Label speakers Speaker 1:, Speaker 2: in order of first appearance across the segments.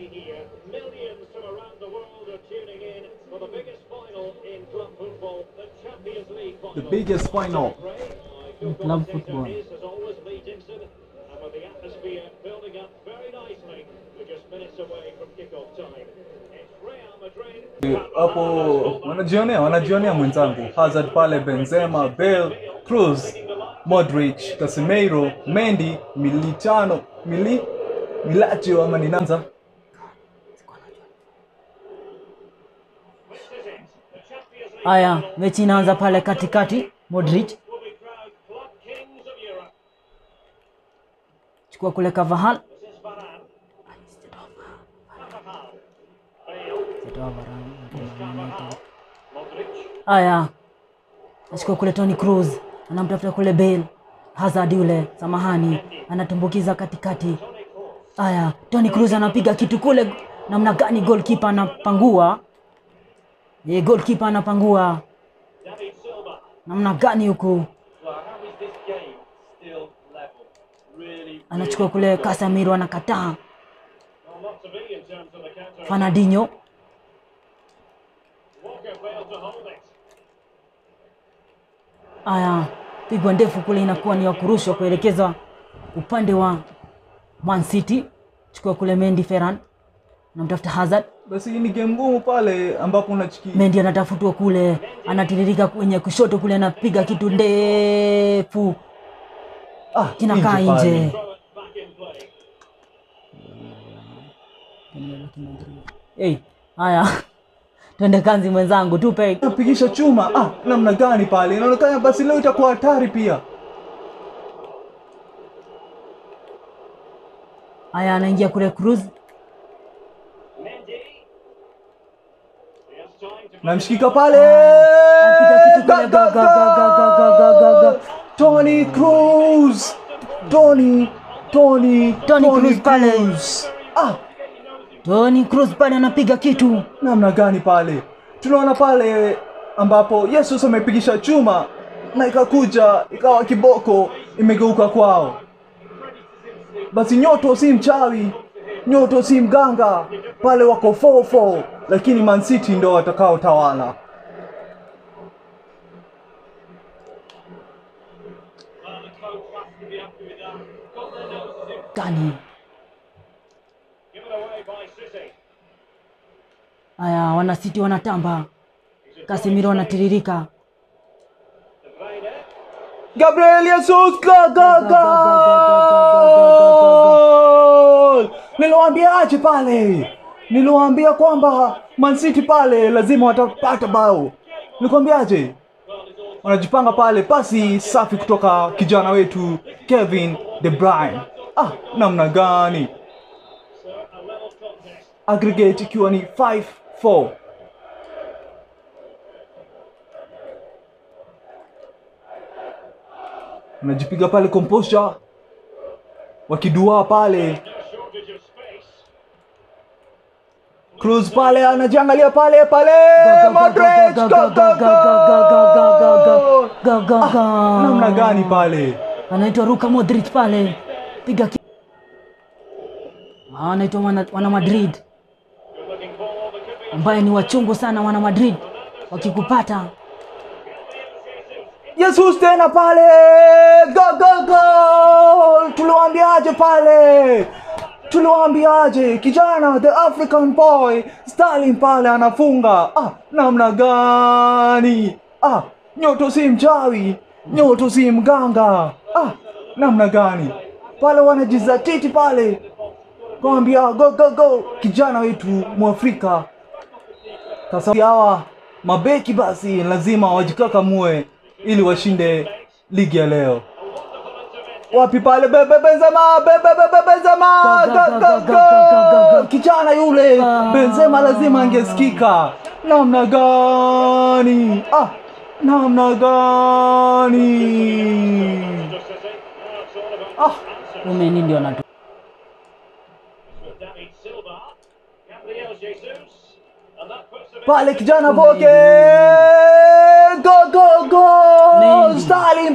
Speaker 1: day here. Millions from around the world are tuning in for the biggest final in club football, the Champions League final.
Speaker 2: The biggest final.
Speaker 1: In
Speaker 3: club football.
Speaker 1: As always, Lee Dixon, and with the atmosphere building up very nicely, we're just minutes away from kickoff time. It's Real Madrid.
Speaker 2: hapo wanajionea wanajionea mwenzangu Hazard pale Benzema Bale Cruz Modric Casemiro Mendy Militano Mili Milacho ama ninanza
Speaker 3: Haya, mechi inaanza pale katikati. Modric
Speaker 1: Will be crowned club kings of Europe.
Speaker 3: chukua kule Carvajal.
Speaker 1: This is Varane. Carvajal. Bale. Modric.
Speaker 3: Haya, achukua kule Toni Cruz, anamtafuta kule Bale. Hazard yule, samahani, anatumbukiza katikati. Haya, Toni Cruz anapiga kitu kule, namna gani goalkeeper anapangua. Ye, goalkeeper anapangua
Speaker 1: David Silva.
Speaker 3: namna gani huku,
Speaker 4: Well, how is this game still level? Really,
Speaker 3: anachukua kule Casemiro, anakataa.
Speaker 1: Well, not to be in terms of the counter.
Speaker 3: Fernandinho
Speaker 1: Walker failed to hold it.
Speaker 3: Haya, pigwa ndefu kule, inakuwa ni ya kurushwa kuelekezwa upande wa Man City. Chukua kule Mendy Ferran, anamtafuta Hazard.
Speaker 2: basi hii ni game ngumu pale ambapo unachiki
Speaker 3: Mendy anatafutwa kule, anatiririka kwenye kushoto kule, anapiga kitu ndefu
Speaker 2: ah,
Speaker 3: kinakaa
Speaker 2: nje pale.
Speaker 3: nje.
Speaker 1: Throw it back in play.
Speaker 3: Hey, haya twende kanzi mwenzangu, tupe
Speaker 2: napigisha chuma ah, namna gani pale inaonekana basi leo itakuwa hatari pia
Speaker 3: haya, anaingia kule Cruz,
Speaker 1: Mendy. He has time to
Speaker 2: namshikika pale
Speaker 3: anapiga kitu kule,
Speaker 2: Ga,
Speaker 3: ga,
Speaker 2: ga,
Speaker 3: ga, ga, ga, ga, ga, ga, ga.
Speaker 2: Tony Cruz Tony Tony
Speaker 3: Toni Kroos pale.
Speaker 2: Kroos. ah,
Speaker 3: Toni Cruz pale anapiga kitu
Speaker 2: namna gani pale tunaona pale ambapo yesus amepigisha chuma na ikakuja ikawa kiboko imegeuka kwao basi nyoto si mchawi nyoto si mganga pale wako 4-4 lakini Man City ndo watakao tawala
Speaker 1: Well, the coach has to be happy with that. Got their noses in.
Speaker 3: gani?
Speaker 1: Given away by City.
Speaker 3: Haya, wana City wanatamba, Casemiro anatiririka
Speaker 1: De Bruyne.
Speaker 2: Gabriel Jesus ga, ga, ga. Niliwaambiaje pale? Niliwaambia kwamba Man City pale lazima watapata bao. Nilikwambiaje? Wanajipanga pale, pasi safi kutoka kijana wetu Kevin De Bruyne. Ah, namna gani?
Speaker 1: So, a level contest.
Speaker 2: Aggregate ikiwa ni 5-4. Unajipiga pale composure, wakidua pale
Speaker 1: No shortage of space.
Speaker 2: Cruz pale anajiangalia pale pale Modric go, go, go. Ah, namna gani pale
Speaker 3: anaitwa Luka Modric pale, piga ki... Ah, anaitwa wana, wana Madrid
Speaker 1: Good looking ball. There could be
Speaker 3: ambaye ni wachungu sana wana Madrid, wakikupata
Speaker 2: Jesus tena pale go, go, go. tuliwaambiaje pale tuliwaambiaje kijana the african boy Sterling pale anafunga ah, namna gani ah, nyoto si mchawi nyoto si mganga ah, namna gani pale wanajizatiti pale kawambia go, go, go kijana wetu mwafrika sasa hawa mabeki basi lazima wajikakamue ili washinde ligi ya leo. Wapi pale bebe Benzema bebe bebe Benzema
Speaker 3: Ga, ga,
Speaker 2: Ga,
Speaker 3: ga,
Speaker 2: ga,
Speaker 3: ga, ga, ga, ga.
Speaker 2: ga. kijana yule
Speaker 3: Ah.
Speaker 2: Benzema lazima angesikika. Namna gani? Ah, namna gani?
Speaker 1: just City. Now it's all about
Speaker 2: Ah,
Speaker 3: umeni ndio anatu
Speaker 1: with David Silva. Gabriel Jesus. And that puts them in
Speaker 2: pale kijana Voke go go go
Speaker 3: Mendy.
Speaker 2: Sterling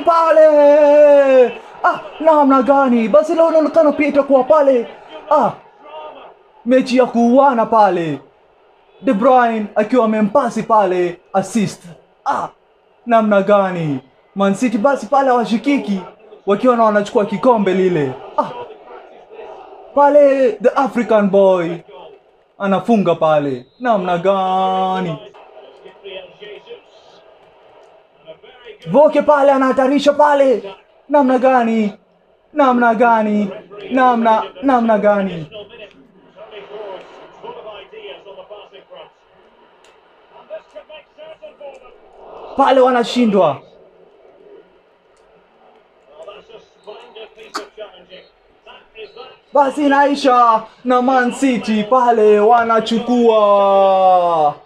Speaker 2: pale ah, namna gani Barcelona inaonekana pia itakuwa pale ah, mechi ya kuuana pale De Bruyne akiwa amempasi pale assist. Ah, namna gani Man City basi pale hawashikiki wakiwa na wanachukua kikombe lile. Ah, pale the African boy anafunga pale, namna gani
Speaker 1: Gabriel Jesus. And a very good
Speaker 2: Voke pale anahatarisha pale, namna gani, namna gani, namna namna gani.
Speaker 1: additional minute. Tony Kroos, full of ideas on the passing front. And this could make certain for them.
Speaker 2: Pale wanashindwa.
Speaker 1: Well, that's a splendid piece of challenging. That is that.
Speaker 2: Basi inaisha na Man City pale wanachukua